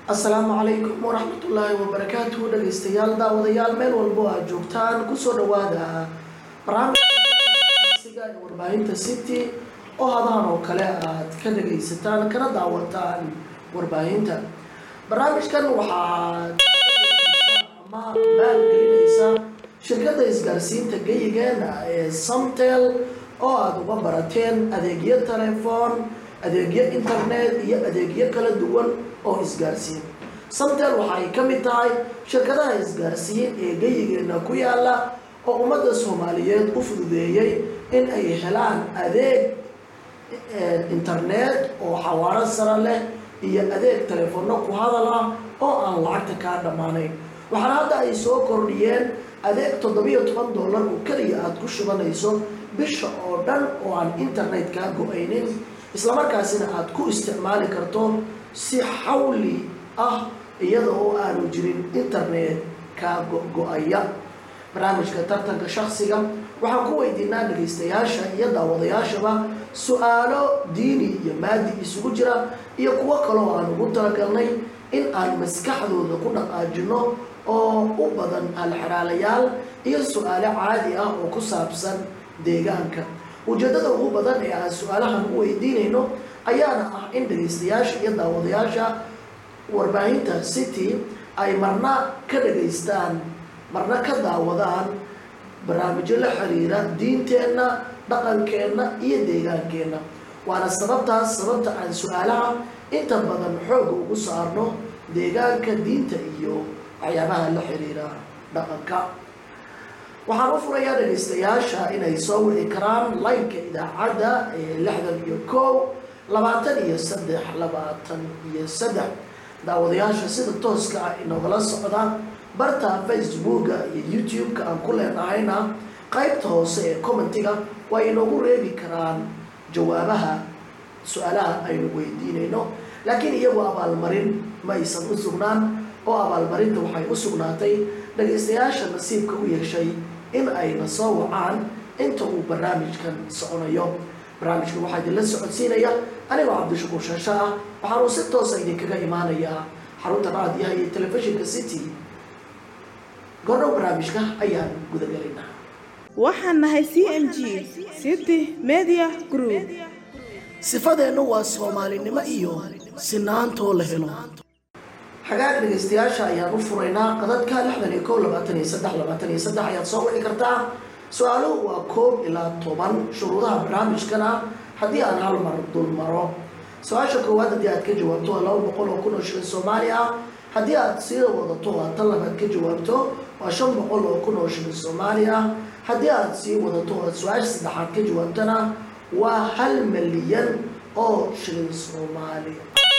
asalaamu calaykum waraxmatullaahi wabarakaatuhu dhegaystayaal daawadayaal meel walbo aad joogtaan kusoo dhawaada barnaamijsiga ee warbaahinta city oo hadahan oo kale aad ka dhagaysataan kana daawataan warbaahinta barnaamijkan waxaad ama maalgelinaysa shirkadda isgaarsiinta geyigeena ee samtel oo aada uga barateen adeegyo telefoon adeegyo internet iyo adeegyo kala duwan oo isgaarsiin samtel waxa ay ka mid tahay shirkadaha isgaarsiin ee geyigeena ku yaala oo ummadda soomaaliyeed u fududeeyey in ay helaan adeeg internet oo xawaaro sare leh iyo adeeg telefono ku hadal ah oo aan lacagta kaa dhammaanayn waxaana hadda ay soo kordhiyeen adeeg toddobiyo toban dollar oo keliya aada ku shubanayso bisha oo dhan oo aan internet kaa go-aynin islamarkaasina aada ku isticmaali karto si xawli ah iyada oo aanu jirin internet kaa go-go-aya barnaamijka tartanka shaksiga waxaan ku weydiinaa dhagaystayaasha iyo daawadayaashaba su-aalo diini iyo maadi isugu jira iyo kuwo kaloo aan ugu talagalnay in aan maskaxdooda ku dhaqaajino oo u badan alxeraalayaal iyo su-aalo caadi ah oo ku saabsan deegaanka ujeeddada ugu badan ee aan su-aalahan u weydiinayno ayaana ah in dhagaystayaasha iyo daawadayaasha warbaahinta city ay marna ka dhagaystaan marna ka daawadaan barnaamijyo la xiriira diinteenna dhaqankeenna iyo deegaankeenna waana sababtaas sababta aan su-aalaha inta badan xooga ugu saarno deegaanka diinta iyo waxyaabaha la xiriira dhaqanka waxaan u furayaa dhagaystayaasha inay soo wici karaan laynka idaacadda ee lixdan iyo kow labaatan iyo saddex labaatan iyo saddex daawadayaasha sida tooska ah inogala socda barta facebooka iyo youtube-ka aan ku leenahayna qaybta hoose ee commentiga waa inoogu reebi karaan jawaabaha su-aalaha aynu weydiinayno laakiin iyagu abaalmarin ma aysan u sugnaan oo abaalmarinta waxay u sugnaatay dhagaystayaasha nasiibka u yeeshay in ayna soo wacaan inta uu barnaamijkan soconayo barnaamijkan waxaa idinla socodsiinaya anigoo cabdishakuur shaasha ah waxaanuu si toosa idinkaga imaanayaa xarunta raadiyaha iyo telefishinka city goordhow barnaamijka ayaan gudagelaynaa waxaan nahay c m g city media group sifadeennu waa soomaalinimo iyo sinaantoo la helo xagaag dhagaystayaasha ayaan u furaynaa qadadka lixdan iyo kow labaatan iyo saddex labaatan iyo saddex ayaad soo wici kartaa su-aaluhu waa koob ilaa toban shuruudaha barnaamijkana haddii aan hal mar dul maro su-aasha koowaad haddii aad ka jawaabto waa laba boqol oo kun oo shilin soomaali ah haddii aad sida wadato waa tan labaad ka jawaabto waa shan boqol oo kun oo shilin soomaali ah haddii aad sii wadato oo su-aasha saddexaad ka jawaabtona waa hal milyan oo shilin soomaali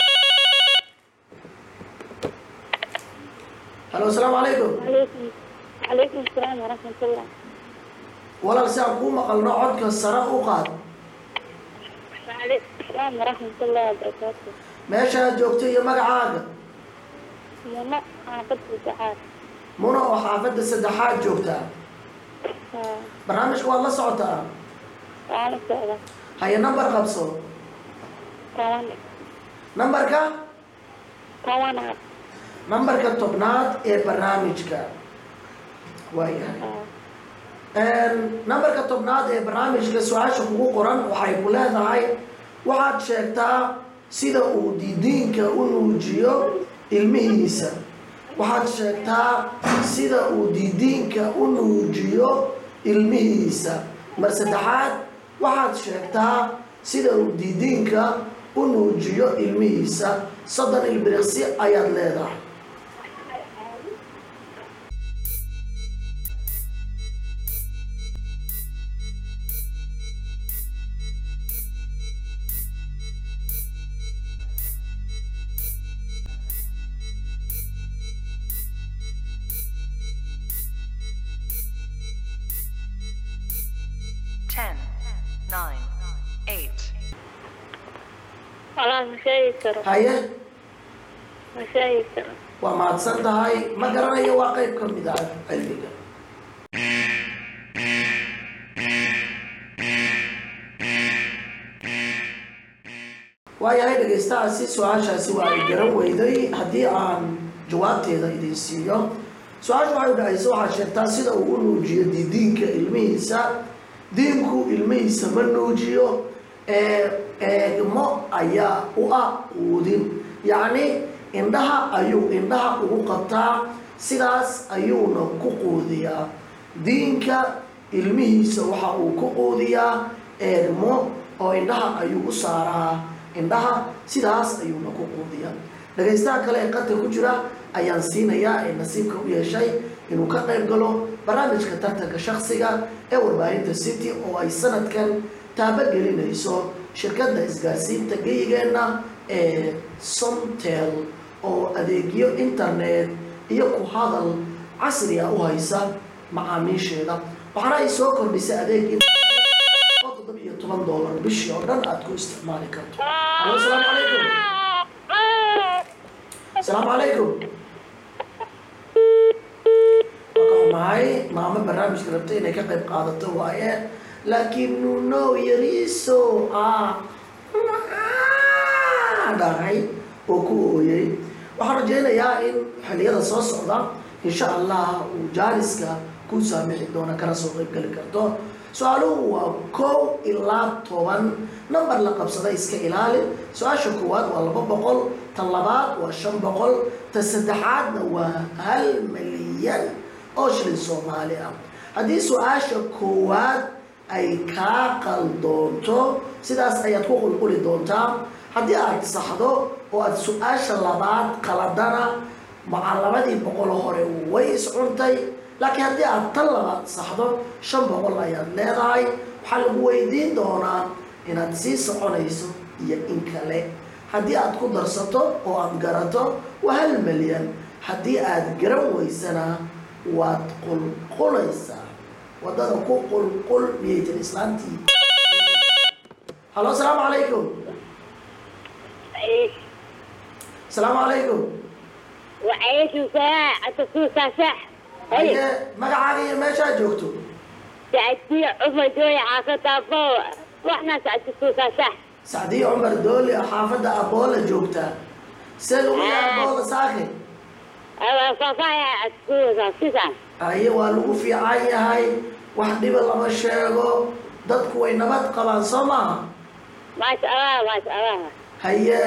halo asalaamu calaykum calaykum asalaam waraxmatullah walaal si aan kuu maqalno codka sare u qaad wacalaykum asalaam waraxmatullahi wabarakaatu meesha aad joogto iyo magacaaga muno xaafad saddexaad muna oo xaafadda saddexaad joogtaa barnaamijka waad la socotaa waala socda haye nambar qabso toban nambarka tobanaad nambarka tobnaad ee barnaamijka waayahay nambarka tobnaad ee barnaamijka su-aasha kugu qoran waxay ku leedahay waxaad sheegtaa sida uu didiinka u nuujiyo ilmihiisa waxaad sheegtaa sida uu didiinka u nuujiyo ilmihiisa mar saddexaad waxaad sheegtaa sida uu didiinka u nuujiyo ilmihiisa soddon ilbiriqsi ayaad leedahay Ten, nine, eight, walaal ma sheegi karo haye ma sheegi karo waa mahadsan tahay ma garanayo waa qayb ka mid ah cilmiga waayahay dhegaystahaasi su-aashaasi waa ay garan weyday haddii aan jawaabteeda idin siiyo su-aasha waxay udhacaysa waxaad sheegtaa sida uu u nuujiyo didiinka ilmihiisa diinku ilmihiisa ma nuujiyo ee eegmo ayaa u ah quudin yacni indhaha ayuu indhaha ugu qabtaa sidaas ayuuna ku quudiyaa diinka ilmihiisa waxa uu ku quudiyaa eegmo oo indhaha ayuu u saaraa indhaha sidaas ayuuna ku quudiyaa dhagaystaha kale ee qadka ku jira ayaan siinayaa ee nasiibka u yeeshay inuu ka qayb galo barnaamijka tartanka shaksiga ee warbaahinta city oo ay sanadkan taabagelinayso shirkadda isgaarsiinta geyigeenna ee somtel oo adeegyo internet iyo ku hadal casriga u haysa macaamiisheeda waxaana ay soo kordhisay adeeg oo toddoba iyo toban doolar bishii oo dhan aad ku isticmaali karto alo asalaamu calaykum asalaamu calaykum waa ka xumahay maamo barnaamijka rabta inay ka qayb qaadato waaye laakiin nuno yariiso ah dhacay oo ku ooyey waxaan rajaynayaa in xilliyada soo socda insha allah uu jaaniska ku saamixi doono kana soo qayb geli karto su-aaluhu waa kow ilaa toban number la qabsada iska ilaali su-aasha koowaad waa laba boqol ta labaad waa shan boqol ta saddexaadna waa hal milyan oo shilin soomaali ah haddii su-aasha koowaad ay kaa qaldoonto sidaas ayaad ku qulquli doontaa haddii aad saxdo oo aad su-aasha labaad qaladana maca labadii boqol hore way iscuntay laakiin haddii aad tan labaad saxdo shan boqol ayaad leedahay waxaa lagu weydiin doonaa inaad sii soconayso iyo in kale haddii aad ku darsato oo aad garato waa hal milyan haddii aad garan weysana waad qulqulaysaa wadada ku qulqul miyay tiri islaantii halo asalaamu calaykum asalaamu calaykum وعليكم السلام التصوير صح haye magacaaga iyo meeshaad joogto سعدي عمر دولي حافظ أبو وإحنا سعد التصوير صح sacdiyo cumar dooli oo xaafadda aboola joogtaa see lagu yaha aboola saake أنا صفايا التصوير صح haye waa lagu fiican yahay wax dhiba lama sheego dadku way nabad qabaan soo maaha ما شاء الله ما شاء الله haye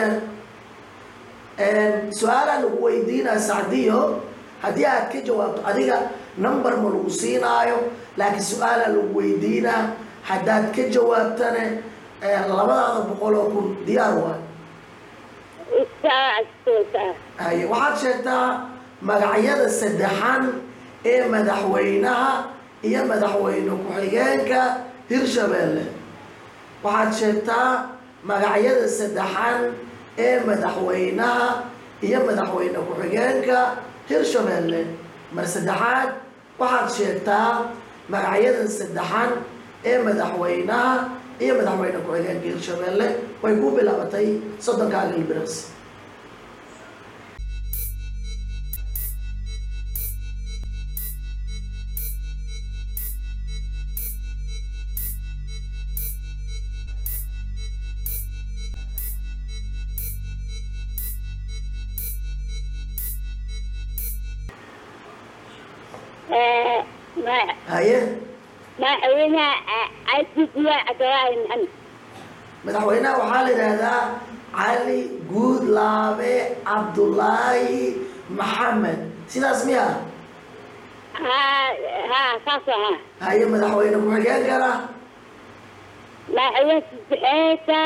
su-aalaa lagu weydiinaa sacdiyo haddii aad ka jawaabto adiga number ma lagu siinaayo laakiin su-aalaa lagu weydiinaa haddaad ka jawaabtane labadaada boqol oo kun diyaar waay الساعة التصوير haye waxaad sheegtaa magacyada saddexan ee madaxweynaha iyo madaxweyne ku-xigeenka hirshabeelle waxaad sheegtaa magacyada saddexan ee madaxweynaha iyo madaxweyne ku-xigeenka hirshabeelle mar saddexaad waxaad sheegtaa magacyada saddexan ee madaxweynaha iyo madaxweyne ku-xigeenka hirshabeelle way ku bilaabatay soddonkaaga ilbiras ما haye ما حوينا عدد لا أتراهن محمد madaxweynaha waxaa la yidhaahdaa cali guudlaabe cabdulaahi maxamed sidaas miya ها ها صفا ها haye madaxweyne ku-xigeenkana ما حويت بحيثة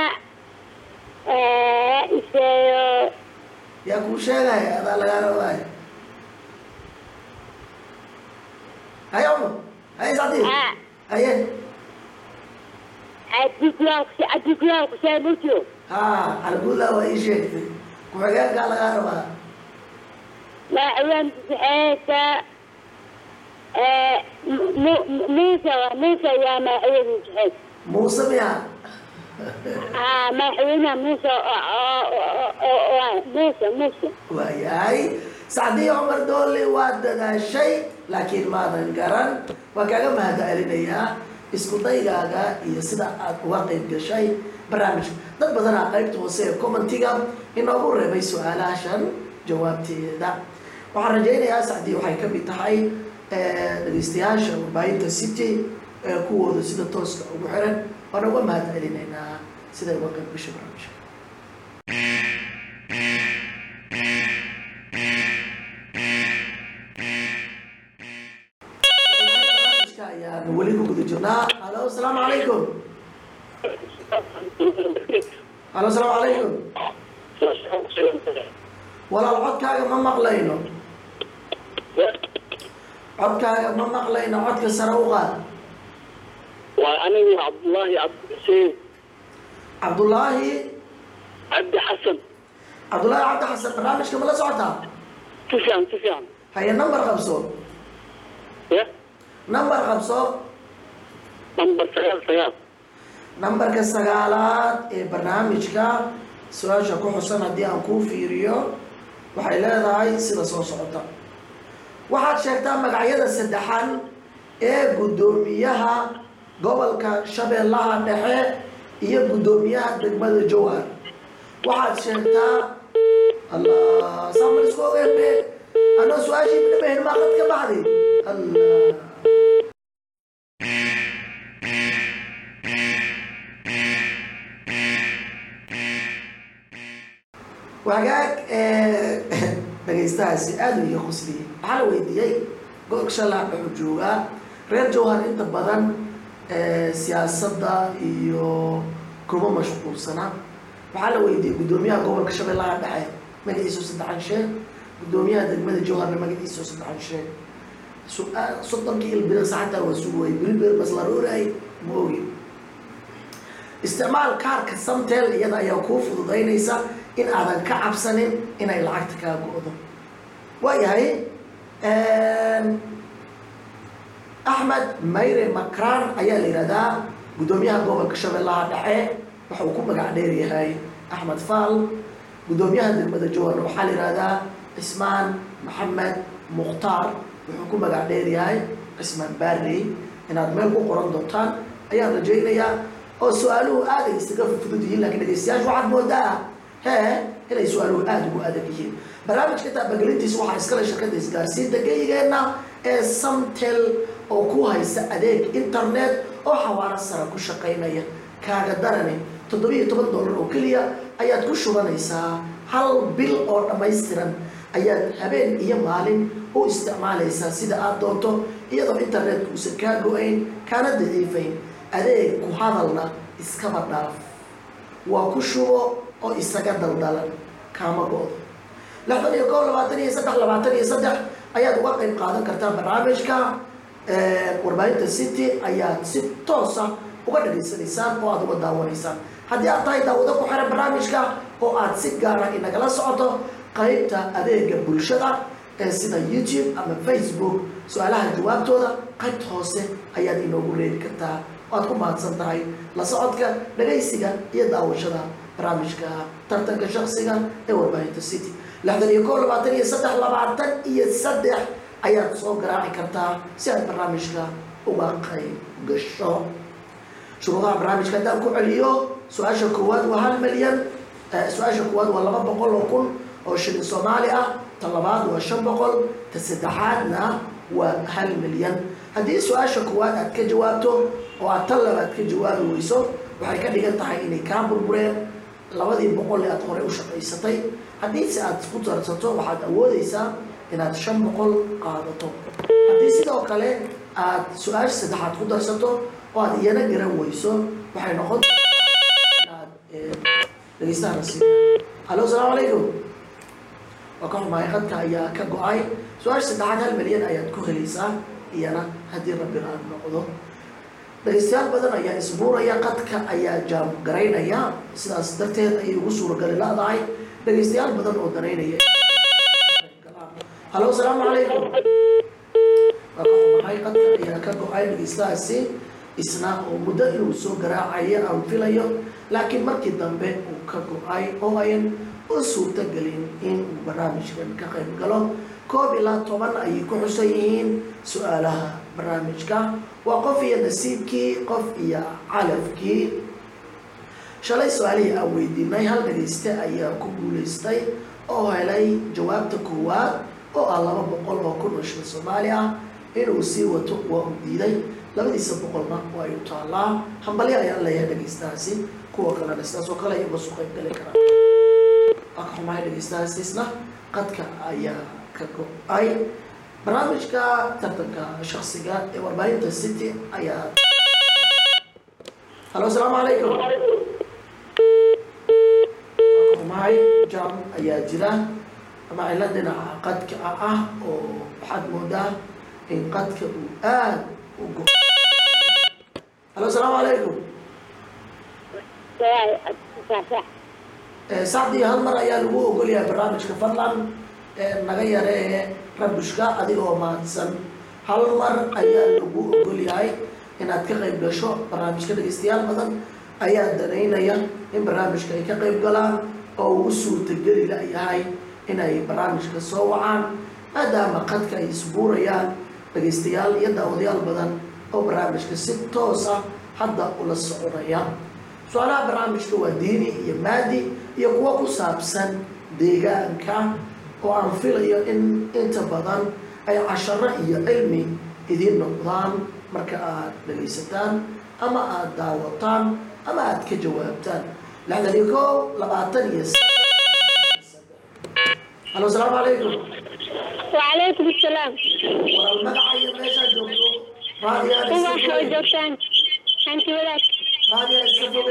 إيشيو yaa kuu sheegaya adaa lagaala ogaaya haye cumar haye sacdi ها haye عدد لا عدد لا كشيء موجود ha cali guudlaabe waa ii sheegtay ku-xigeenkaa lagaa rabaa ما حويت بحيثة موسى موسى يا ما حويت بحيثة muuse miya ها ما حوينا موسى موسى موسى waayahay sacdiyo cumar doole waa dadaashay laakiin maadan garan waa kaaga mahad celinayaa isku daygaaga iyo sida aad uga qayb gashay barnaamijka dad badanaa qaybta hoose ee commentiga inoogu reebay su-aalaashan jawaabteeda waxaan rajaynayaa sacdii waxay ka mid tahay dhegeystayaasha warbaahinta city ee kuwooda sida tooska ugu xiran waan uga mahad celinaynaa siday uga qayb gashay barnaamijka barnaamijka ayaan weli ku guda jirnaa halo asalaamu calaykum halo asalaamu calaykum walaal codkaaga ma maqlayno codkaaga ma maqlayno codka sare u qaad waa anigu cabdullaahi cabdixuseen cabdullaahi cabdi xasan cabdullaahi cabdi xasan barnaamijka ma la socotaa si fiican si fiican haye number qabso ya number qabso nambar sagaal sagaal nambarka sagaalaad ee barnaamijka su-aasha ku xusan haddii aan kuu fiiriyo waxay leedahay sida soo socota waxaad sheegtaa magacyada saddexan ee guddoomiyaha gobolka shabeellaha dhexe iyo guddoomiyaha degmada jowhar waxaad sheegtaa allah saamar isku ogeebe anoo su-aashii midhabahin maa qad ka baxday allah wagaag dhegaystahaasi aada u iyo qusliyey waxaa la weydiiyey gobolka shallaaq wuxuu joogaa reer jowhar inta badan siyaasadda iyo kuma mashquulsana waxaa la weydiiyey guddoomiyaha gobolka shabeellaha dhexe magaciisu saddexan sheeg guddoomiyaha degmada jowharna magaciisu saddexan sheeg su-aal soddonkii ilbiriqsa xataa waa sugayay bilibir bas la rooraay ma ogi isticmaal kaarka samtel iyada ayaa kuu fududaynaysa in aadan ka cabsanin inay lacagta kaa go-do waayahay axmed mayre macran ayaa la yihahdaa guddoomiyaha gobolka shabeellaha dhexe waxa uu ku magac dheer yahay axmed faal guddoomiyaha degmada jowharna waxaa la yihahdaa cismaan maxamed mukhtaar wuxuu ku magac dheer yahay cismaan barrey inaad meel ku qoran doontaan ayaan rajaynayaa oo su-aaluhu aada ay isaga fudud yihiin lakiin dhegeystayaasha waxaad moodaa hee inay su-aaluhu aada ugu adag yihiin barnaamijka taabagelintiisa waxaa iskale shirkada isgaarsiinta geyigeenna ee samtel oo ku haysa adeeg internet oo xawaaro sara ku shaqaynaya kaaga darani toddobiyo toban dollar oo keliya ayaad ku shubanaysaa hal bil oo dhammaystiran ayaad habeen iyo maalin u isticmaalaysaa sida aada doonto iyadoo internetka uusan kaa go-ayn kaana daciifayn adeeg ku hadalna iskaba dhaaf waa ku shubo oo isaga daldalan kaama go-do lixdan iyo kow labaatan iyo saddex labaatan iyo saddex ayaad uga qayb qaadan kartaa barnaamijka warbaahinta city ayaad si toosa uga dhageysanaysaan oo aada uga daawanaysaan haddii aad tahay daawado ku xiran barnaamijka oo aad si gaara inagala socoto qaybta adeega bulshada ee sida youtube ama facebook su-aalaha jawaabtooda qaybta hoose ayaad inoogu reeri kartaa waad ku mahadsan tahay la socodka dhagaysiga iyo daawashada barnaamijka tartanka shaksiga ee warbaahinta city lixdan iyo kow labaatan iyo saddex labaatan iyo saddex ayaad soo garaaci kartaa si aad barnaamijka uga qayb gasho shuruudaha barnaamijka haddaan ku celiyo su-aasha koowaad waa hal milyan su-aasha koowaad waa laba boqol oo kun oo shilin soomaali ah ta labaad waa shan boqol ta saddexaadna waa hal milyan haddii su-aasha koowaad aad ka jawaabto oo aad tan labaad ka jawaabi weyso waxay ka dhigan tahay inay kaa burbureen labadii boqol ee aad horey u shaqaysatay haddii se aad ku darsato waxaad awoodeysaa inaad shan boqol qaadato haddii sidoo kale aad su-aasha saddexaad ku darsato oo aad iyana garan weyso waxay noqon inaad dhegeystaha nasiib hallo asalaamu calaykum waa ka xumahay qadka ayaa ka go-ay su-aasha saddexaad hal milyan ayaad ku helaysaa iyana haddii rabbi aan noqdo dhegeystayaal badan ayaa isbuuraya qadka ayaa jaam garaynaya sidaas darteed ayay ugu suuragali la-dahay dhegeystayaal badan oo danaynaya hallo asalaamu calaykum waa ka xumahay qadka ayaa ka go-ay dhegeystahaasi isna oo muddo inuu soo garaacayo aan filayo laakiin markii dambe uu ka go-ay oo ayan u suurtagelin in uu barnaamijkan ka qayb galo koob ilaa toban ayay ku xusan yihiin su-aalaha barnaamijka waa qof iyo nasiibkii qof iyo calafkii shalay su-aalihii aan weydiinay hal dhagayste ayaa ku guulaystay oo helay jawaabta koowaad oo ah laba boqol oo kun oo shil soomaali ah inuu sii wato waa uu diiday labadiisa boqolna waa ay u taallaa hambalyo ayaan leeyahay dhagaystahaasi kuwa kalena sidaas oo kale ay uga soo qayb gali karaan waa ka xumahay dhagaystahaasiisna qadka ayaa ka go-ay barnaamijka tartanka shaksiga ee warbaahinta city ayaa halo asalaamu calaykum mahay jam ayaa jira ama cilo dhinaca qadka ah oo waxaad moodaa in qadka uu aad u go halo asalaamu calaykum sacdii hal mar ayaa lagu ogolyahay barnaamijka fadlan naga yaree rabushka adigoo mahadsan hal mar ayaa lagu ogolyahay inaad ka qayb gasho barnaamijka dhegeystayaal badan ayaa danaynaya in barnaamijka ay ka qayb galaan oo ugu suurtageli layahay inay barnaamijka soo wacaan maadaama qadka ay isbuurayaan dhagaystayaal iyo daawadayaal badan oo barnaamijka si toos ah hadda ula soconaya su-aalaha barnaamijka waa diini iyo maadi iyo kuwo ku saabsan deegaanka oo aan filayo in inta badan ay casharo iyo cilmi idiin noqdaan marka aad dhagaysataan ama aada daawataan ama aada ka jawaabtaan lixdan iyo kow labaatan iyo halo asalaamu calaykum وعليكم السلام walaal magaca iyo meeshaa joogto raadiyaa هو iska شو foge جوتان أنت ولك raadiyaa iska foge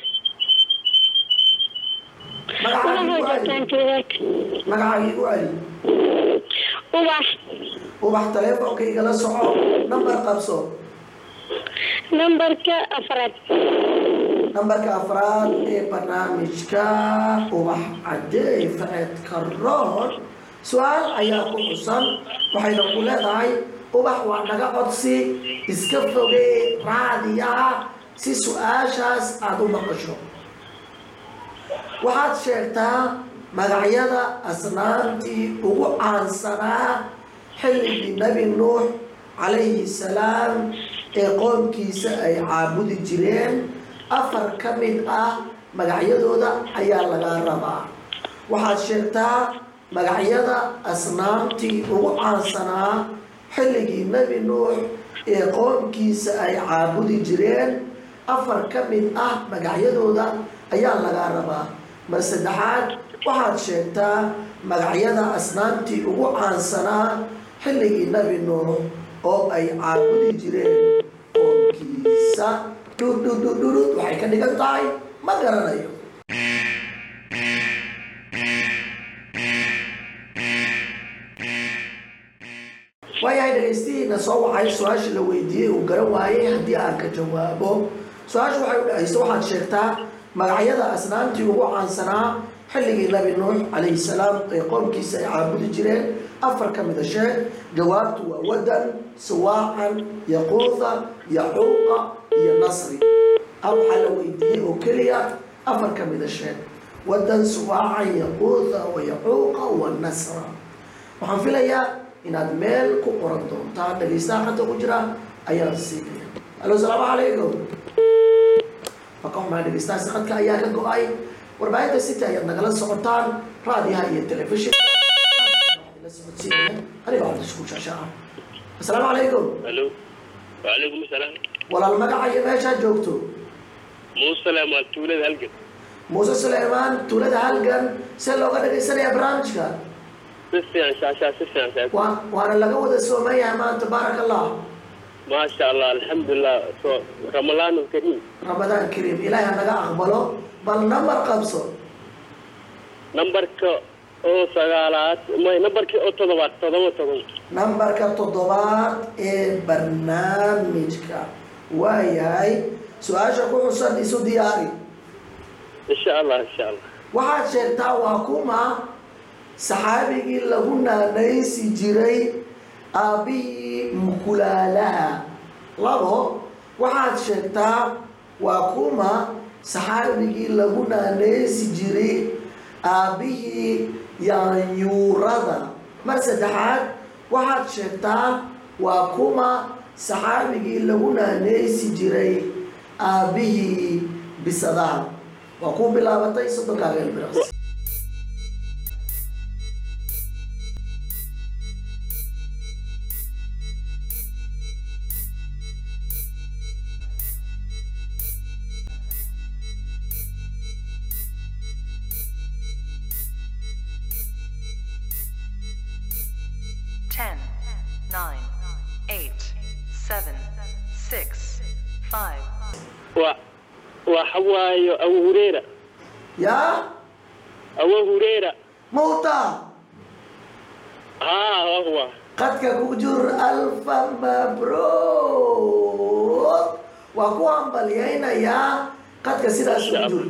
هو magacaagiigu هو celi جوتان أنت ولك magacaagiigu celi هو ubax taleefonka igala soco nambar qabso نمبرك أفراد nambarka afraad ee barnaamijka ubax cadeey faceed karoon su-aal ayaa ku xusan waxayna ku leedahay ubax waa naga codsi iska fogee raadiyaha si su-aashaas aada u maqasho waxaad sheegtaa magacyada asnaamtii ugu caansanaa xilligii nebi nuux calayhi salaam ee qoomkiisa ay caabudi jireen afar ka mid ah magacyadooda ayaa laga rabaa waxaad sheegtaa magacyada asnaamtii ugu caansanaa xilligii nebi nuux ee qoomkiisa ay caabudi jireen afar ka mid ah magacyadooda ayaa laga rabaa mar saddexaad waxaad sheegtaa magacyada asnaamtii ugu caansanaa xilligii nebi nuux oo ay caabudi jireen qoomkiisa dhudhudhudhudhud waxay ka dhigan tahay ma garanayo waayahay dhegaystihiina soo wacay su-aashii la weydiiyey uu garan waayey haddii aan ka jawaabo su-aashu waxay u dhahaysa waxaad sheegtaa magacyada asnaamtii ugu caansanaa xilligii nabi nuux calayhi salaam ee qoomkiisa ay caabudi jireen afar ka mida sheeg jawaabtu waa wadan siwaacan yaquuha yacuuqa iyo nasri a waxaa la weydiiyey oo keliya afar ka mida sheeg wadan siwaacan yaquuha wa yacuuqa wa nasra waxaan filayaa inaad meel ku qoran doontaan dhagaystaha hadda ku jira ayaan siinaya alo asalaamu calaykum maka xumaa dhegaystahaasi qadka ayaa ka go-ay warbaahinta city ayaad nagala socotaan raadiyaha iyo telefishin la socodsiinaya aniga cabdishakuur shaasha ah asalaamu calaykum الو وعليكم السلام walaal magaca iyo meeshaa joogto موسى لما تولد هلقت muuse suleymaan tuulada halgan see looga dhagaysanaya barnaamijka سفيان شاشا سفيان شاشا waa waana laga wada sooman yahay maanta baaraka allah ما شاء الله الحمد لله سو رمضان الكريم ramadaan kariim ilaahi ha naga aqbalo bal nambar qabso نمبرك او سغالات ما نمبرك او تضبط تضبط تضبط nambarka toddobaad ee barnaamijka waayahay su-aasha ku xusan isu diyaari ان شاء الله ان شاء الله waxaad sheegtaa waa kuma saxaabigii lagu naanaysi jiray aabbihii mukulaalaha labo waxaad sheegtaa waa kuma saxaabigii lagu naanaysi jiray aabbihii yaanyuurada mar saddexaad waxaad sheegtaa waa kuma saxaabigii lagu naaneysi jiray aabbihii bisadaha waa ku bilaabatay soddonkaaga ilbiriqsi Ten, nine, eight, seven, six, five, waa waxa waayo abu hureera yaa abu hureera muuta haa waa huwa qadka ku jur alfa mabruuk waa ku hambalyaynayaa qadka sidaas ugu jur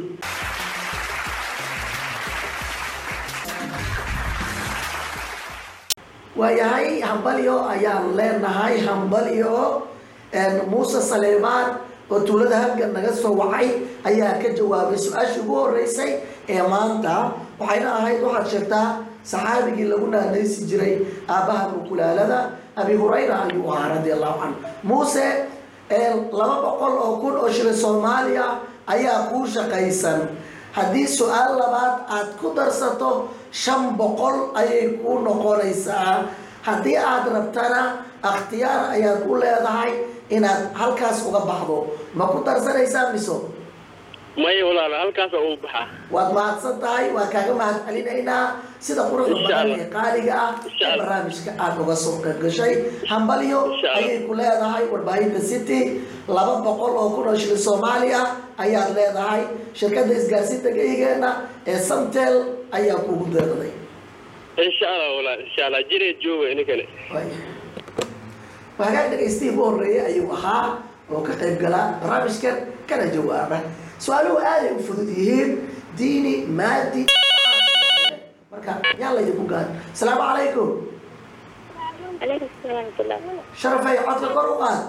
waayahay hambalyo ayaan leenahay hambalyo muuse saleemaan oo tuulada halgan naga soo wacay ayaa ka jawaabay su-aashii ugu horeysay ee maanta waxayna ahayd waxaad sheegtaa saxaabigii lagu naanaysi jiray aabbaha mukulaalada abi hurayra ayuu ahaa radi allahu canhu muuse laba boqol oo kun oo shilin soomaaliya ayaa kuu shaqaysan haddii su-aal labaad aad ku darsato shan boqol ayay kuu noqonaysaa haddii aad rabtana akhtiyaar ayaad u leedahay inaad halkaas uga baxdo ma ku darsanaysaa miso maya walaal halkaas uu baxaa waad mahadsan tahay waa kaaga mahad celinaynaa sida quruxda Insha badan Allah. ee qaaliga ah Insha ee Allah. barnaamijka aad uga soo qayb gashay hambalyo Insha Allah. ayay ku leedahay warbaahinta city laba boqol oo kun oo shilin soomaali ah ayaad leedahay shirkadda isgaarsiinta geygeena ee samtel ayaa kugu deeqday insha allah walaal insha allah jireed jooga ininkane hagaag dhagaystii ugu horreeyay ayuu ahaa oo ka qayb gala barnaamijkan kana jawaaba su-aaluhu aaday u fudud yihiin diini maadi marka yaan laydinku gaan asalaamu calaykum عليكم السلام ورحمة الله sharafay codka kor u qaad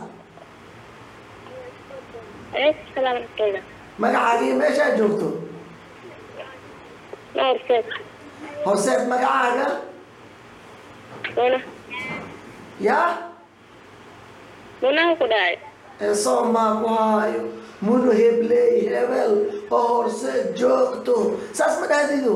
عليكم السلام ورحمة الله magacaagii meeshaad joogto نور سيد horseed magacaaga منى yaa منى كداعي ee soomaa ku haayo munu hebley hebel oo horseed joogto saas ma dhahdido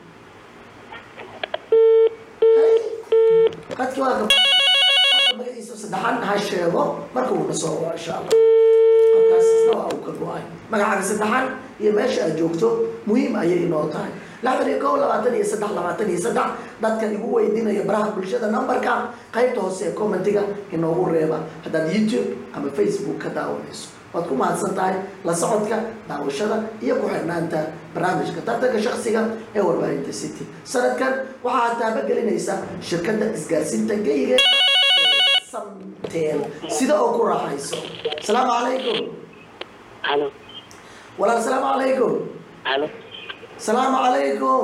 qadki waa gab magaciisa saddexan ha sheego marka uuna soo waa insha allah qadkaas isna waa uu ka go-ay magacaaga saddexan iyo meesha aad joogto muhiim ayay inoo tahay lixdan iyo kow labaatan iyo saddex labaatan iyo saddex dadkan igu weydiinaya baraha bulshada numberka qaybta hoose ee commentiga inoogu reeba haddaad youtube ama facebook ka daawanayso waad ku mahadsan tahay la socodka daawashada iyo ku xirnaanta barnaamijka tartanka shaksiga ee warbaahinta city sanadkan waxaa taabagelinaysa shirkadda isgaarsiinta geyga samtel sida oo ku raaxayso asalaamu calaykum halo walaal asalaamu calaykum halo asalaamu calaykum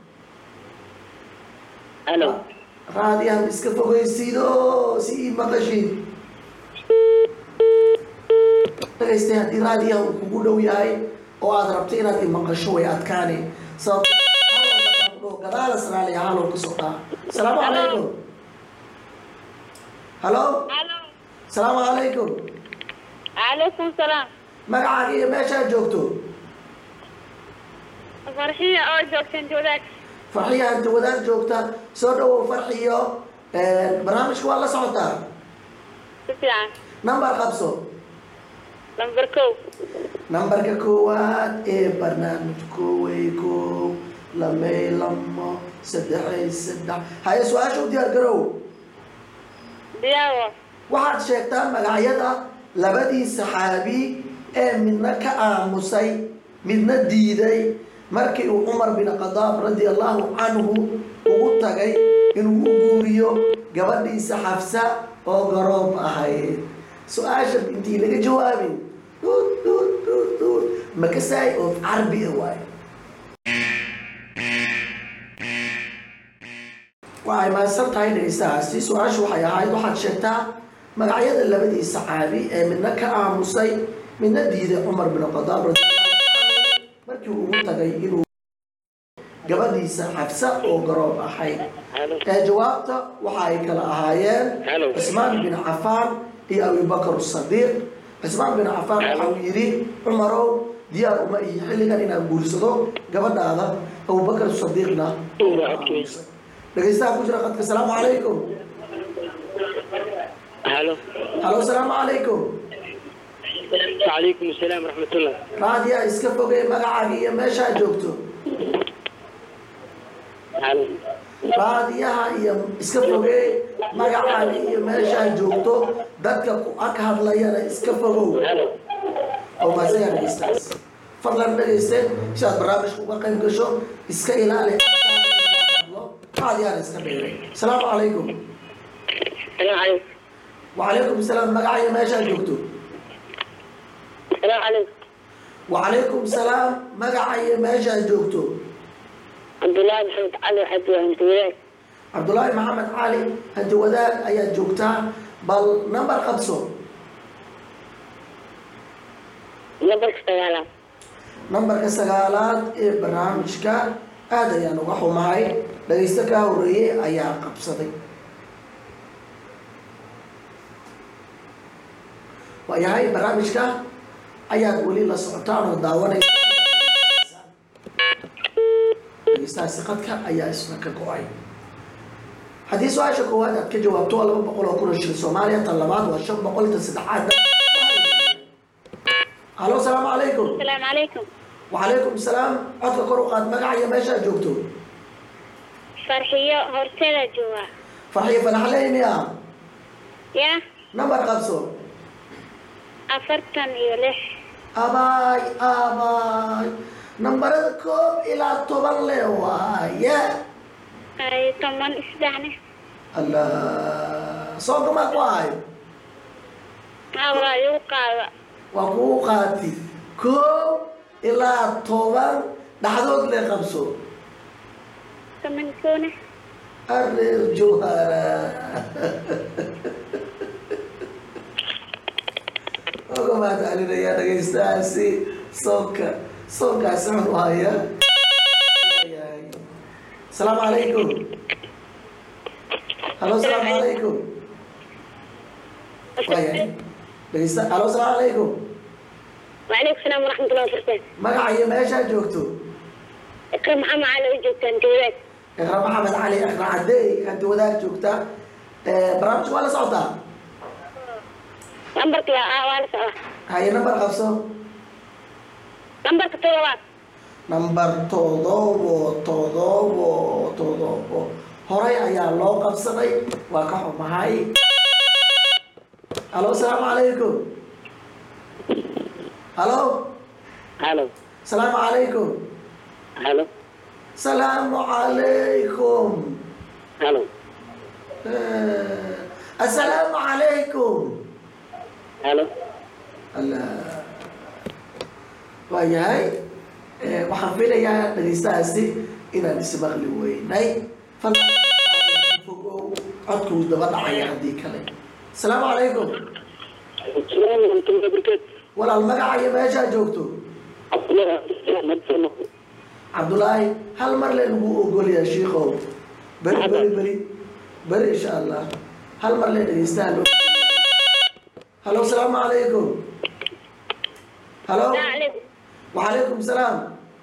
halo raadiyahan iska fogeysiido si ii maqashid dhagaystay haddii raadiyaha uu kugu dhow yahay oo aad rabto inaad i maqasho way adkaani sababto gadaala sraaliya halow kasoo dhaa asalaamu calaykum halo الو asalaamu calaykum عليكم السلام magacaaga iyo meeshaad joogto فرحية او جوكسن جوداك farxiya inta wadaad joogta soo dhawow farxiyo barnaamijka waa la socotaa سفيان number qabso نمبر كو nambarka koowaad ee barnaamij koowey koow lamay lamo saddexay saddex haye su-aasha u diyaar garow دياغو waxaad sheegtaa magacyada labadii saxaabi ee midna ka aamusay midna diiday markii uu cumar bin khadaab radi allahu canhu ugu tagay inuu u guuriyo gabadhiisa xafsa oo garoob ahayd su-aasha intii laga jawaabin duud duud duud duud makasaay oo carbi ah waaye waxay mahadsan tahay dhegeystahaasi su-aashu waxay ahayd waxaad sheegtaa magacyada labadii saxaabi ee midna ka aamusay midna diiday cumar bin khadaab radi allahu canhu markii uu ugu tagay inuu gabadhiisa xabsa oo garoob ahayd Halo. ee jawaabta waxa ay kala ahaayeen Halo. cismaan bin cafaan iyo abubakar sadiiq cismaan bin cafaan waxa uu yidhi cumarow diyaar uma ihi xilligan inaan guursado gabadhaada abubakar sadiiqna dhegaystaha ku jira qadka asalaamu calaykum halo halo asalaamu calaykum wacalaykum asalaam waraxmatullah raadiyaa iska fogey magacaaga iyo meeshaa joogto halo raadiyaha iyo iska fogey magacaaga iyo meeshaa joogto dadka ku ag hadlayana iska fogow halo oo maasagaa dhegaystaas fadlan dhegayste si aad barnaamijka uga qayb gasho iska ilaali raadiyahana iska dheeray asalaamu calaykum السلام عليكم وعليكم السلام magacaayo meeshaa joogto السلام عليكم وعليكم السلام magacayo meeshaa joogto عبد الله محمد علي حد وانت وياك cabdulaahi maxamed cali hanti wadaag ayaad joogtaa bal number qabso نبرك سيالات nambarka sagaalaad ee barnaamijka aad ayaan uga xumahay dhagaysto kaa horeeyey ayaa qabsaday waayahay barnaamijka ayaad weli la socotaan oo daawanaysa dhagaystahaasi qadka ayaa isna ka go-ay haddii su-aasha koowaad aad ka jawaabto waa laba boqol oo kun oo shilin soomaaliya tan labaad waa shan boqol tan saddexaad halo asalaamu calaykum السلام عليكم وعليكم السلام codka kor u qaad magaca iyo meesha aad joogto فرحية هورتيلا جوا farxiyo fanaxleymiya يا nambar qabso أفرتن يلح abaay abaay nambarada koob ilaa toban le waaye أي طمان إسدعني allah soo gama ku ahay أوا يوقع waa kuu qaati koob ilaa toban dhaxdood le qabso كمان كونه areer jawhara oga mahad celinayaa dhegaystahaasi soonka soonkaasi xun u haya asalaamu calaykum halo asalaamu calaykum waayahay dhegaysta halo asalaamu calaykum وعليكم السلام ورحمة الله وبركاته magaca iyo meeshaa joogto إكرم محمد علي وجهك أنت وياك iqra maxamed cali iqra cadeey hanti wadaag joogta barnaamijka waa la socotaa نمبرك يا آه وأنا سوا haye nambar qabso نمبرك طلبات nambar todobo todobo todobo horay ayaa loo qabsaday waa ka xumahay halo asalaamu calaykum halo halo asalaamu calaykum halo salaamu calaykum halo Eh, assalaamu calaykum halo allah waayahay Eh, waxaan filayaa dhegaystahaasi inaan ismaqli weynay fadlan fogow codkuu daba dhacaya haddii kale asalaamu calaykum السلام ورحمة الله وبركاته walaal magaca iyo meeshaa joogto عبد الله أحمد سنة cabdulaahi hal mar le lagu ogolyaa shiikow beri beri beri beri insha allah hal mar le dhegaystaha loo halo asalaamu calaykum halo السلام عليكم وعليكم السلام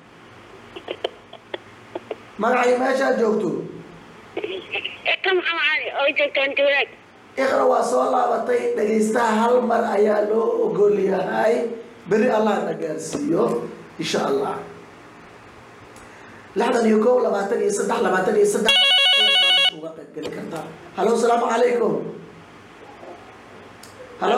magacay meeshaad joogto إكرم محمد علي وجهك أنت وياك iqra waa soo laabatay dhegaystaha hal mar ayaa loo ogol yahay beri allah na gaarsiiyo insha allah lixdan iyo kow labaatan iyo saddex labaatan iyo saddex ayaad uga qayb geli kartaa halo asalaamu calaykum halo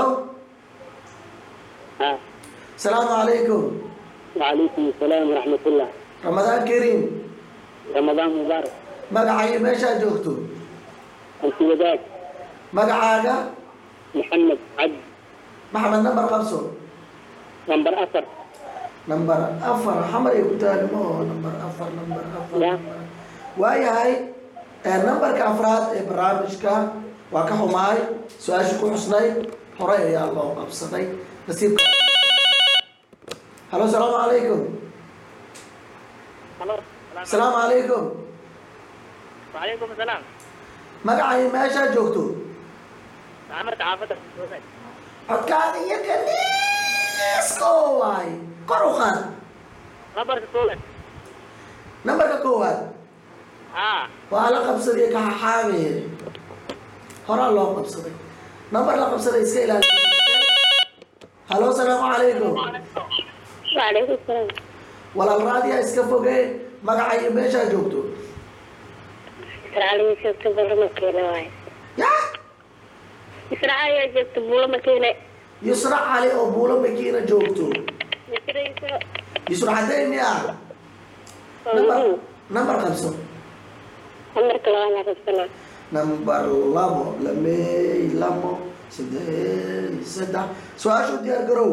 ها asalaamu calaykum وعليكم السلام ورحمة الله ramadaan kariim رمضان مبارك magacay meeshaad joogto أنت وذاك magacaaga محمد عبد maxamed nambar qabso نمبر أثر number afar xamar ay ku taalimo oo number afar number afar Ya. number- waayahay ee numberka afraad ee barnaamijka waa ka xumahay su-aasha ku xusnay horey ayaa loo qabsaday nasiibka halo asalaamu calaykum halo asalaamu calaykum وعليكم السلام magacay meeshaa joogto عمرت عافيتك codkaaga iyo kaniisko waay kor u qaad خبرك كوبك nambarka koowaad اه waa la qabsaday kaxaxaabeere horaa loo qabsaday nambar la qabsaday iska ilaali halo asalaamu calaykum وعليكم السلام walaal raadiya iska fogee magaca iyo meeshaa joogto إسرائيل جبت بولا مكينة واي ya إسرائيل جبت بولا مكينة yusra cali oo buulo makiina joogto مكينة yusra xadeyn miya nambar nambar qabso عمرك لو أنا رسنا nambar labo lamey labo saddex saddex su-aashu diyaar garow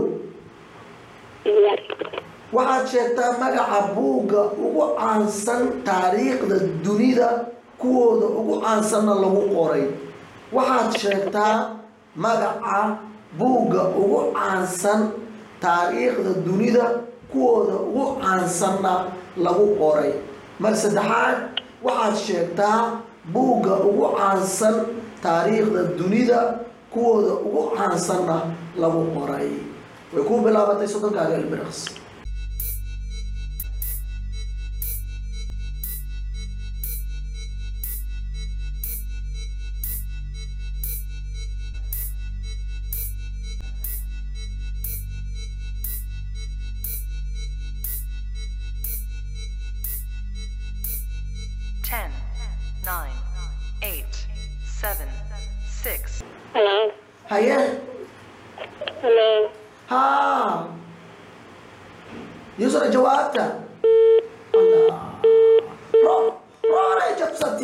waxaad sheegtaa magaca buugga ugu caansan taariikhda dunida kuwooda ugu caansanna lagu qoray waxaad sheegtaa magaca buugga ugu caansan taariikhda dunida kuwooda ugu caansanna lagu qoray mar saddexaad waxaad sheegtaa buugga ugu caansan taariikhda dunida kuwooda ugu caansanna lagu qoray way ku bilaabatay soddonkaaga ilbiriqs Ten, nine, eight, seven, six, هلو haye هلو ها يسرى جوابته الله رو رو جبستي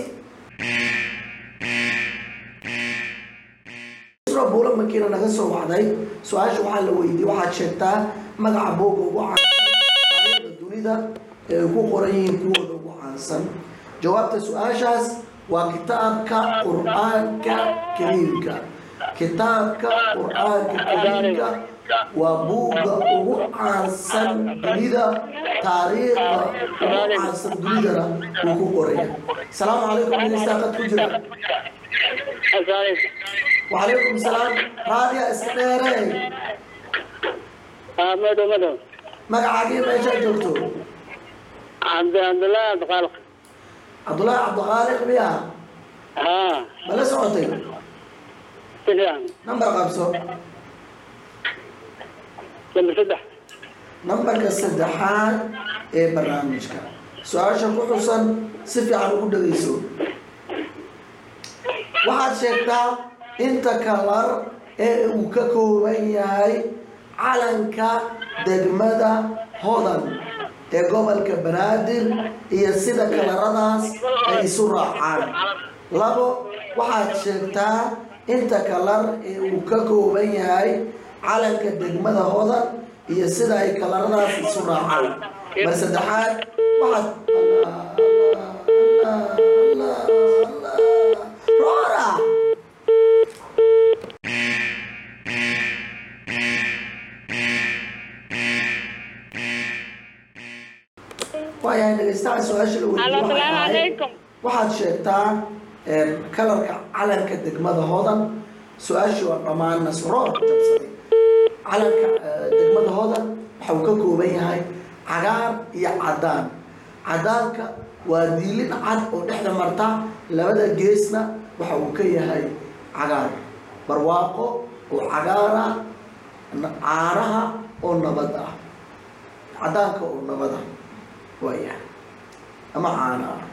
يسرى بولا مكينا naga soo wacday su-aasha waxaa la weydiiyey waxaad sheegtaa magaca booga ugu caansan taariikhda dunida ee ay ku qoran yihiin kuwooda ugu caansan jawaabta su-aashaas waa kitaabka qur-aanka kariimka kitaabka qur-aanka kariimka waa buugga ugu caansan dunida taariikhda ugu caansan dunidana wuu ku qoraya asalaamu calaykum dhegeystaaqad ku jira السلام وعليكم السلام raadiya iska dheerey اه مدو مدو magacaagii meeshaa joogto عبد عبد الله عبد الخالق cabdullaahi cabdiqaaliq miya اه ma la socotay سلام nambar qabso لما فتح nambarka saddexaad ee barnaamijka su-aasha ku xusan si fiican ugu dhegeyso waxaad sheegtaa inta kalar ee uu ka kooban yahay calanka degmada hodan ee gobolka banaadir iyo sida kalaradaas ay isu raacaan labo waxaad sheegtaa inta kalar ee uu ka kooban yahay calanka degmada hodan iyo sida ay kalaradaas isu raacaan mar saddexaad waxaad Allah, Allah, Allah, Allah, Allah. roora waayahay dhegeystaha su-aasha la weydiiyey Allo, waxay salaamu ahayd, calaykum. waxaad sheegtaa een, kalarka calanka degmada hodan su-aashii waa dhammaan nasroor jabsaday calanka eh, degmada hodan waxa uu ka kooban yahay cagaar iyo cadaan cadaanka waa diilin cad oo dhexda marta labada geesna waxa uu ka yahay cagaar barwaaqo oo cagaar ah na- caanaha oo nabad ah cadaanka oo nabad ah waayahay ama caana ah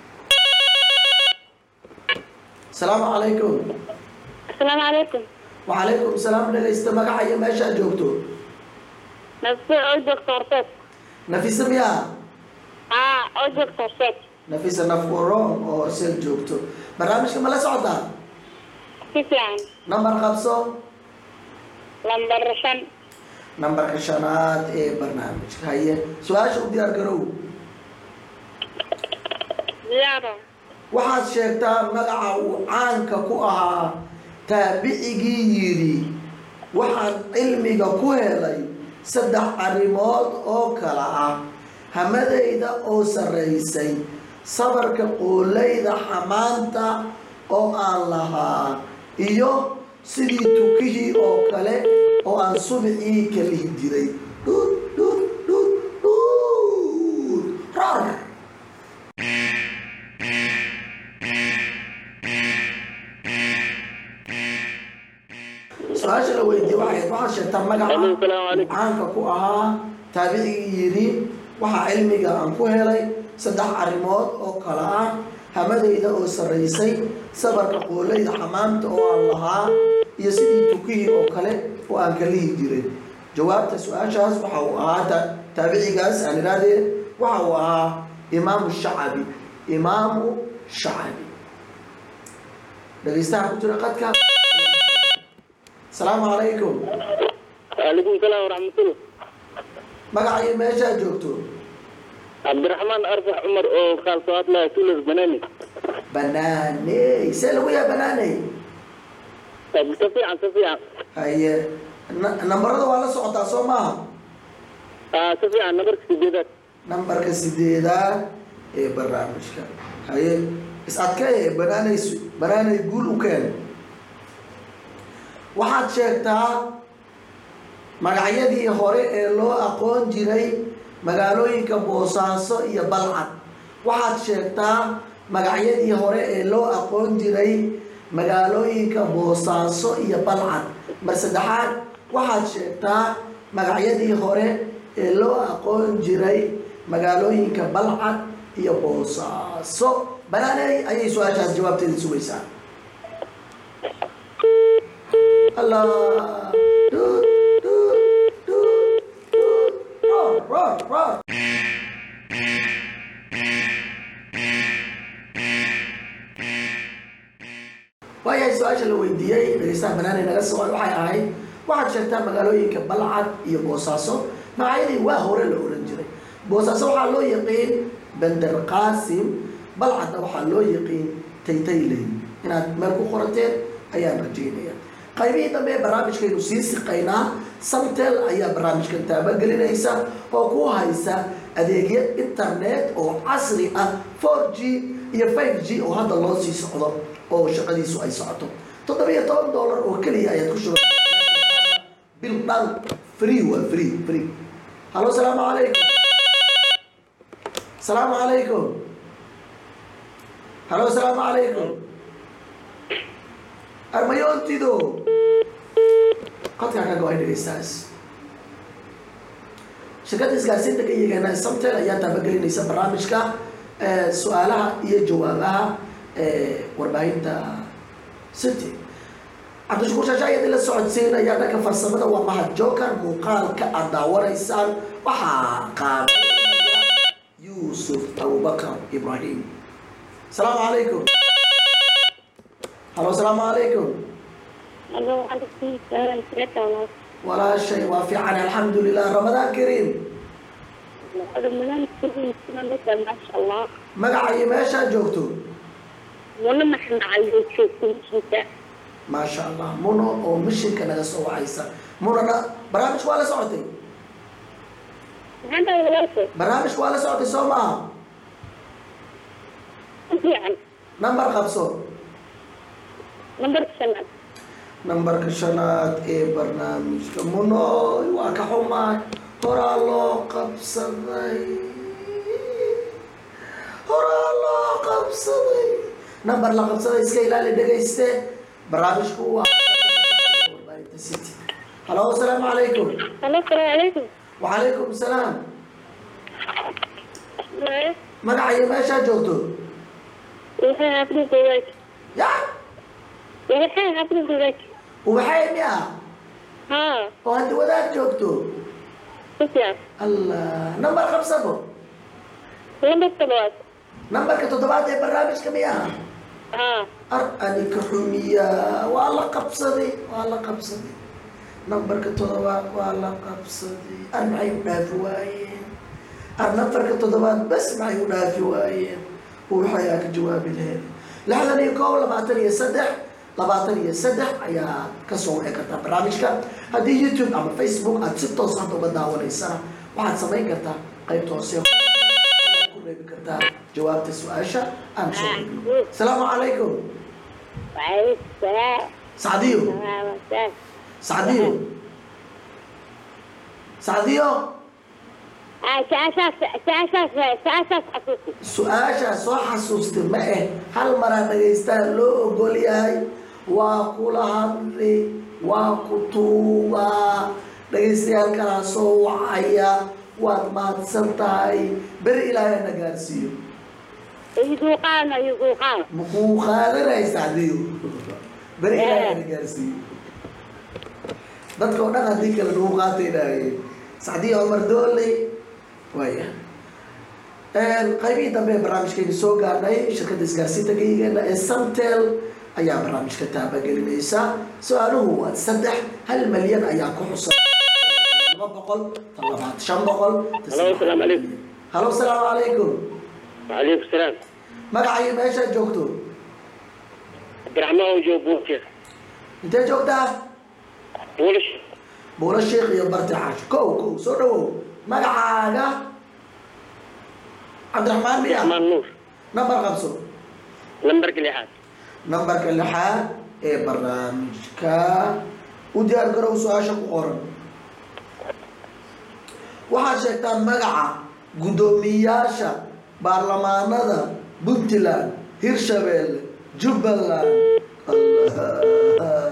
asalaamu calaykum السلام عليكم وعليكم السلام dhegaysta magaca iyo meeshaad joogto نفسي أو دكتور سيد nafisa miyaa اه أو دكتور سيد nafisa nafkuroon oo horseel joogto barnaamijka ma la socotaa كيف يعني nambar qabso لمبر شن nambarka shanaad ee barnaamijka haye su-aasha u diyaar garow زيارة waxaad sheegtaa magaca uu caanka ku ahaa taabicigii yidhi waxaan cilmiga ku helay saddex arrimood oo kala ah hamadayda oo sarraysay sabarka qoolayda xamaanta oo aan lahaa iyo sidii tukihii oo kale oo aan subicii ka lihi jiray dhuud dhuud dhuud dhuud rar su-aasha la weydiiyey waxay ahayd waxaad sheegtaa magaca Aleykum salaam calaykum. caanka ku ahaa taabicigii yidhi waxaa cilmiga aan ku helay saddex arrimood oo kale ah hamadayda oo sarraysay sabarka qoolayda xamaamta oo aan lahaa iyo sidii tukihii oo kale oo aan ka lihi jiray jawaabta su-aashaas waxa uu ahaa ta- taabicigaas aan idhaahdee waxa uu ahaa imaamu shacabi imaamu shacabi dhegaystaha ku jira qadka asalaamu calaykum وعليكم السلام ورحمة الله magacii meeshaa joogto عبد الرحمن أرفع عمر أو خال صوات لا تولد بناني banaaney see lagu yaha banaaney طيب تفيعا تفيعا haye na- nambarada waa la socotaa soo maaha آه تفيعا نبرك سجدات nambarka sideedaad ee barnaamijka haye is adkee banaaney su- banaaney guul u keen waxaad sheegtaa magacyadii hore ee loo aqoon jiray magaalooyinka boosaaso iyo balcad waxaad sheegtaa magacyadii hore ee loo aqoon jiray magaalooyinka boosaaso iyo balcad mar saddexaad waxaad sheegtaa magacyadii hore ee loo aqoon jiray magaalooyinka balcad iyo boosaaso banaaney ayay su-aashaas jawaabteeda sugaysaa Allah. Dut, dut, dut, dut. Roar, roar, roar. waayahay su-aasha la weydiiyey dhegeystaha banaanay naga soo waxay ahayd waxaad sheegtaa magaalooyinka balcad iyo boosaaso magacyadii waa hore la oran jiray boosaaso waxaa loo yaqiin bender qaasim balcadna waxaa loo yaqiin taytayley inaad meel ku qorateen ayaan rajaynaya qaybihii dambe ee barnaamijkaynu sii siqaynaa samtel ayaa barnaamijkan taabagelinaysa oo ku haysa adeegyo internet oo casri ah 4g iyo 5g oo hadda loo sii socdo oo shaqadiisu ay socoto toddobiyo toban dollar oo keliya ayaad ku shuba bil dhan free waa free free halo salaamu calaykum salaamu calaykum halo salaamu calaykum armayoontido qadkaa ka go-ay dhegeystaas shirkadda isgaarsiinta ka yagana samtel ayaa taabagelinaysa barnaamijka eh, su-aalaha iyo jawaabaha eh, warbaahinta city cabdishakuur shaasha ayadii la socodsiinaya dhanka farsamada waa mahad joker muuqaalka aad daawanaysaan waxaa qaadanaya yuusuf abubakar ibrahim asalaamu calaykum halo asalaamu calaykum Allo, عليكم السلام ورحمة walaashay waa fiican alxamdulilah ramadaan kariim رمضان كريم سنة لك ما شاء الله magaca iyo meeshaad joogto ولما احنا على شوف انت maasha allah muno oo mishinka naga soo wacaysa munana barnaamijka waa la socotay هذا ولا barnaamijka waa la socotay soo maaha يعني nambar qabso نمبر سنة nambarka shanaad ee barnaamijka munoy waa ka xumaay horaa loo qabsaday horaa loo qabsaday nambar la qabsaday iska ilaali dhegayste barnaamijku waa warbaahinta city halo asalaamu calaykum الو السلام عليكم wacalaykum salaam magaca iyo meeshaad joogto waxay xaafida gogaaj ya waxay xaafida gogaaj ubaxay miya haa oo haddi wadaad joogto si fiican allah nambar qabsabo lambar toddobaad nambarka toddobaad ee barnaamijka miya haa ar anika xumiya waa la qabsaday waa la qabsaday nambarka toddobaad waa la qabsaday ar maxay u dhaafi waayeen ar nambarka toddobaad bas maxay u dhaafi waayeen waxayaa ka jawaabi laheed lixdan iyo koob labaatan iyo saddex labaatan iyo saddex ayaa kasoo wici kartaa barnaamijka haddii youtube ama facebook aad si toos hadda uga daawanaysana waxaad samayn kartaa qaybta hoose intaa jawaabta su-aasha aan soo gudbino asalaamu calaykum وعليكم السلام sacdiyo ورحمة الله sacdiyo sacdiyo سأساس سأساس سأساس حقوقي su-aashaa soo xasuustay ma eh hal maraa dhagaystaa loo ogol yahay waa kula hadli waa ku tuugaa dhagaystayaal kalaa soo wacaya waad mahadsan tahay beri ilaahay na gaarsiiyo يذوقان يذوقان makuu qaadanay sacdiyo beri ilaahay na gaarsiiyo dadka oo dhan haddii kale nagu qaatay dhahaye sacdiyo cumar dooley waaya qaybihii dambe ee barnaamijkayga soo gaarnay shirkadda isgaarsiinta geygeena ee samtel ayaa barnaamijka taabagelinaysa su-aaluhu waa saddex hal malyan ayaa ku xusan laba boqol tan labaad shan boqol tan Halo, saddex asalaamu calaykum. malyan. halo asalaamu calaykum وعليكم السلام magacayo meeshaad joogto عبد الرحمن وجو بوكر intee joogtaa بولش buulo sheekh iyo barti caash kow kow soo dhawow magacaaga cabdiraxmaan miya الرحمن نور nambar qabso نمبر لحاد nambarka lixaad ee barnaamijka u diyaar garow su-aasha ku qoran waxaad sheegtaan magaca guddoomiyaasha baarlamaanada puntland hirshabeelle jubbaland Allah.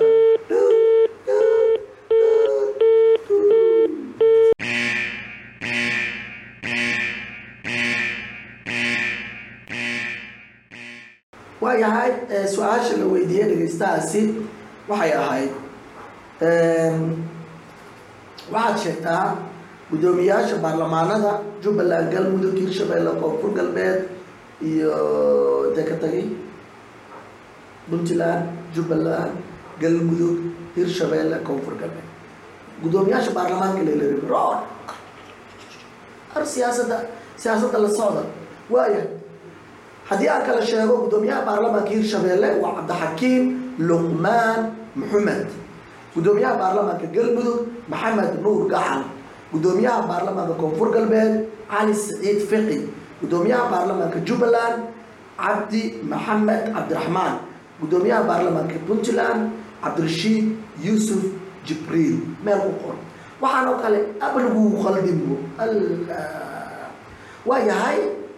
waayahay ee, su-aasha la weydiiyey dhegaystahaasi waxay ahayd em, waxaad sheegtaa guddoomiyaasha baarlamaanada jubbaland galmudug hirshabeelle koonfur galbeed iyo intee ka tagay puntland jubbaland galmudug hirshabeelle koonfur galbeed guddoomiyaasha baarlamaanka leleribi rood ar siyaasadda siyaasadda la socda waayahay haddii aan kala sheego guddoomiyaha baarlamaanka hirshabeelle waa cabdixakiim luqmaan maxamed guddoomiyaha baarlamaanka galmudug maxamed nuur gacal guddoomiyaha baarlamaanka koonfur galbeed cali saciid fiqi guddoomiyaha baarlamaanka jubbaland cabdi maxamed cabdiraxmaan guddoomiyaha baarlamaanka puntland cabdirashiid yuusuf jibriil meel ku qoran waxaan oo kale abalgu qaldimo allah waa yahay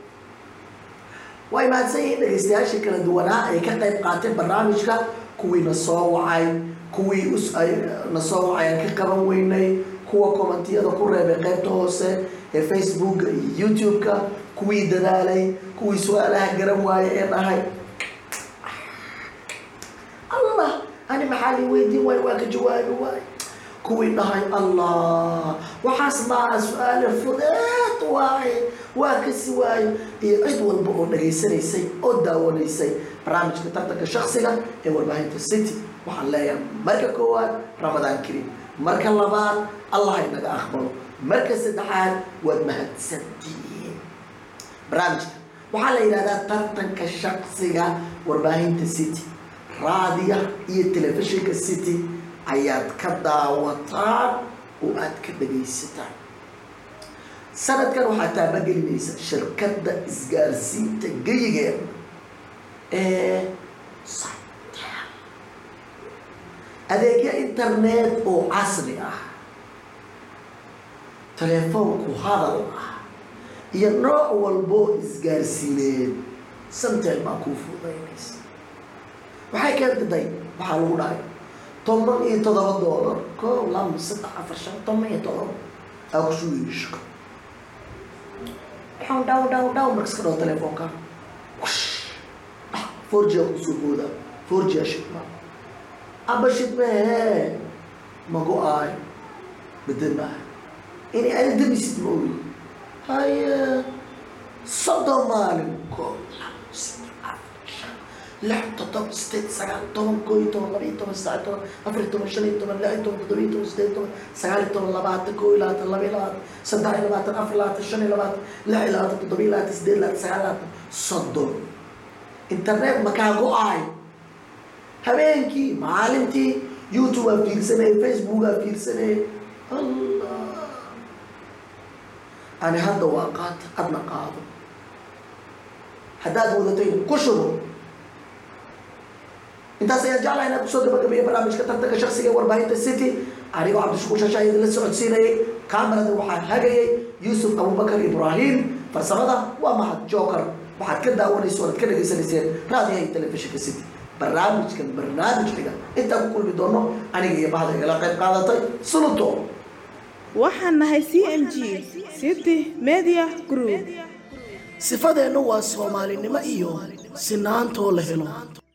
way mahadsan yihiin dhegaystayaashii kala duwanaa ay ka qayb qaateen barnaamijka kuwii na soo wacay kuwii us ay na soo wacay aan ka qaban weynay kuwa kommentiyada ku reebay qaybta hoose ee facebooka iyo youtube-ka kuwii dadaalay kuwii su-aalaha garan waayay ee dhahay allah ani maxaa lii weydiin waayo waa ka jawaabi waayo kuwii dhahay allah waxaas maa su-aale fudeed waaye waa kasi waayo iyo cid walba oo dhagaysanaysay oo daawanaysay barnaamijka tartanka shaksiga ee warbaahinta city waxaan leeyahay marka koowaad ramadaan karim marka labaad allah inaga aqbalo marka saddexaad waad mahadsantihiin barnaamijka waxaa la yidhahdaa tartanka shaksiga warbaahinta city raadiya iyo telefishinka city ayaad ka daawataan oo aad ka dhagaysataan sanadkan waxaa taabagelinaysa shirkadda isgaarsiinta geyigeeda ee Somtel. adeegyo internet oo casri ah telefoonku hadal ah iyo nooc walboo isgaarsiineed samtel baa kuu fududaynaysa waxay keentay waxaa lagu dhahay toban iyo toddoba doolar koob laba saddex afar shan toban iyo toddoba aa ku sugayso dhaw dhaw dhaw dhaw markas ka dhaw telefoonka four g aa kusoo booda four g aa shidma aba shidmee ma go-aay bedel maaha inay ani damisid ma ogi haye soddon maalin koob laba saddex afar shan lix toddoba sideed sagaal toban koo iyo toban laba iyo toban saddex iyo toban afar iyo toban shan iyo toban lix iyo toban toddoba iyo toban sideed iyo toban sagaal iyo toban labaatan koo iyo labaatan laba iyo labaatan saddex iyo labaatan afar iyo labaatan shan iyo labaatan lix iyo labaatan toddoba iyo labaatan sideed iyo labaatan sagaal iyo labaatan soddon internet makaa go-aay habeenkii maalintii youtube aa fiirsanay facebook aa fiirsanay allah ani hadda waa qaata adna qaado haddaad wadatay ku shubo intaas ayaan jeclahay inaan kusoo gabagabeeyo barnaamijka tartanka shaksiga ee warbaahinta city anigoo cabdishakuur shasha idin la socodsiinayay kamerada waxaa hagayay yuusuf abubakar ibraahim farsamada waa mahad joker waxaad ka daawanaysa oad ka dhegaysanayseen raadiyaha iyo telefishinka city barnaamijkan barnaamij xiga intaan ku kulmi doono aniga iyo bahda igala qayb qaadatay suluto waxaan nahay c m g city media group sifadeennu waa soomaalinimo iyo sinaantoo la helo